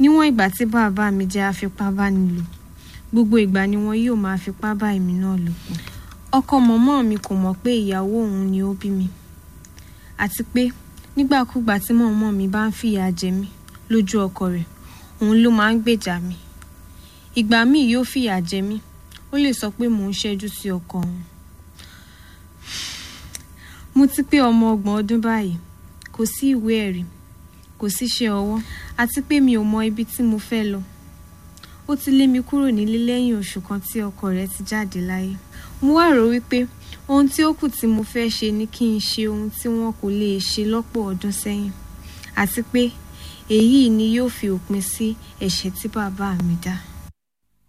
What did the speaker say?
níwọ̀n ìgbà tí bàbá mi jẹ́ afipábánilò gbogbo ìgbà ni wọn yóò máa fipá bá èmi náà lò pọ̀ ọkọ mọ̀mọ́ mi kò mọ̀ pé ìyàwó òun ni ó bí mi àti pé nígbàkúgbà tí mọ̀mọ́ mi bá ń fìyà jẹ mí lójú ọkọ rẹ̀ òun ló máa ń gbèjà mi ìgbà míì yóò fìyà jẹ mí ó lè sọ pé mò ń ṣẹ́jú sí ọkọ òun mo ti pé ọmọ ọgbọ̀n ọdún báyìí kò sí ìwé ẹ̀rí kò síṣẹ́ ọwọ́ àti pé mi ò mọ ibi tí mo fẹ́ lọ ó ti lé mi kúrò nílé lẹ́yìn oṣù kan tí ọkọ rẹ̀ ti jáde láyé mo wá rò wípé ohun tí ó kù tí mo fẹ́ ṣe ni kí n ṣe ohun tí wọn kò lè ṣe lọ́pọ̀ ọdún sẹ́yìn àti pé èyí ni yóò fi òpin sí ẹ̀ṣẹ̀ tí bàbá mi dá.